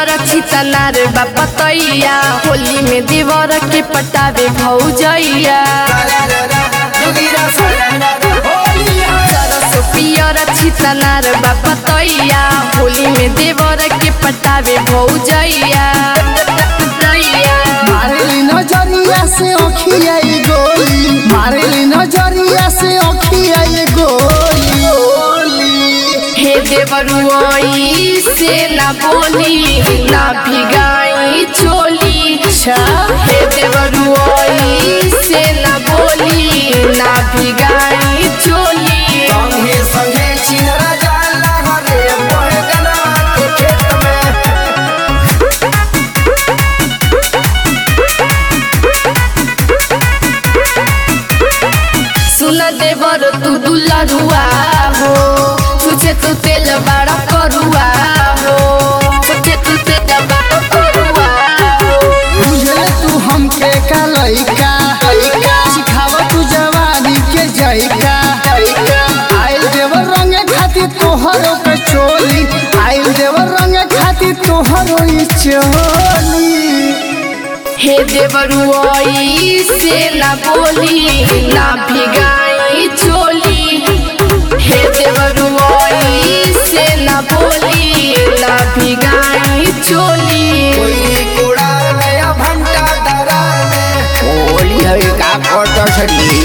पियर छितनार बापतैया होली में देवर के पटावे भौजैया सरसो पियर छितनार बापतैया होली में देवर के पटावे भौजैया मारेली नजरिया से अखिया ये गोली मारेली नजरिया से अखिया ये गोली हे देवरुआई से ना बोली ना भिगाई चोली हे देवरुआई से ना बोली ना भिगाई चोली संगे संगे चिनरा जाला हरे बहगना के खेत में सुन देवर तू दुलरुआ हो तुझे तू तेल बड़ा करुआ हो तुझे तू तेल बड़ा करुआ हो बुझले तू हमके का लइका सिखावा तू जवानी के जइका आइल देवर रंगे खातिर तोहरो के चोली आइल देवर रंगे खातिर तोहरो ई चोली हे देवरुआई से ना बोली ना भिगाई चोली हे देवरुआई से ना बोली ना भिगाई चोली कोई कोड़ा नया भंटा डरा में होली हवे का फोटो छड़ी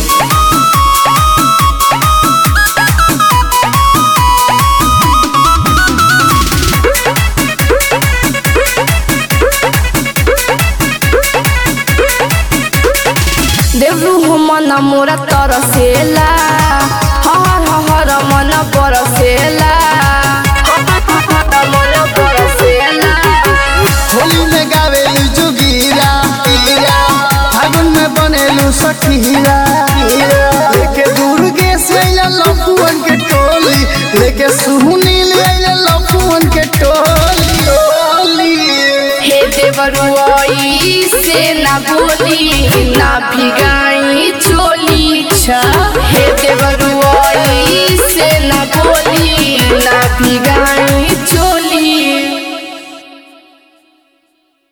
देवरु हो मन मोरा तरसेला हहर हहर मन बरसेला हहर मन बरसेला होली में गावेलू जुगीरा फागुन में बनेलू सखीरा लेके दुर्गे से अइला लफुअन के टोली लेके सुनील अइला लफुअन के टोली हे देवरुआई से ना बोली ना भिगाई